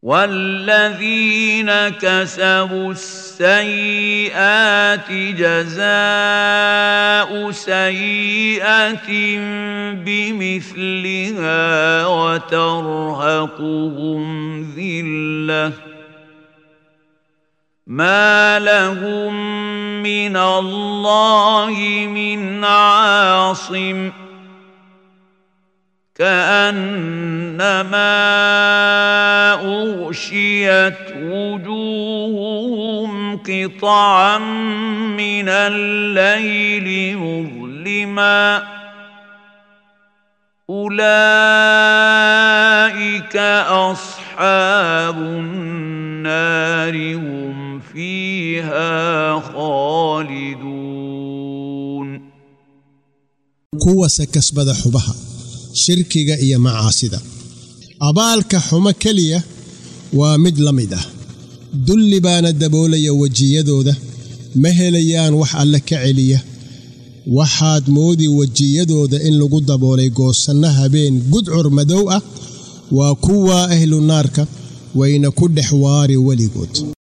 والذين كسبوا السيئات جزاء سيئه بمثلها وترهقهم ذله ما لهم من الله من عاصم كانما اغشيت وجوههم قطعا من الليل مظلما اولئك اصحاب النار هم فيها خالدون kuwase kasbada xubaha shirkiga iyo macaasida abaalka xumo keliya waa mid la mid ah dulli baana daboolaya wejiyadooda ma helayaan wax alle ka celiya waxaad moodi wejiyadooda in lagu daboolay goosanno habeen gudcur madow ah waa kuwa ahlu naarka wayna ku dhex waari weligood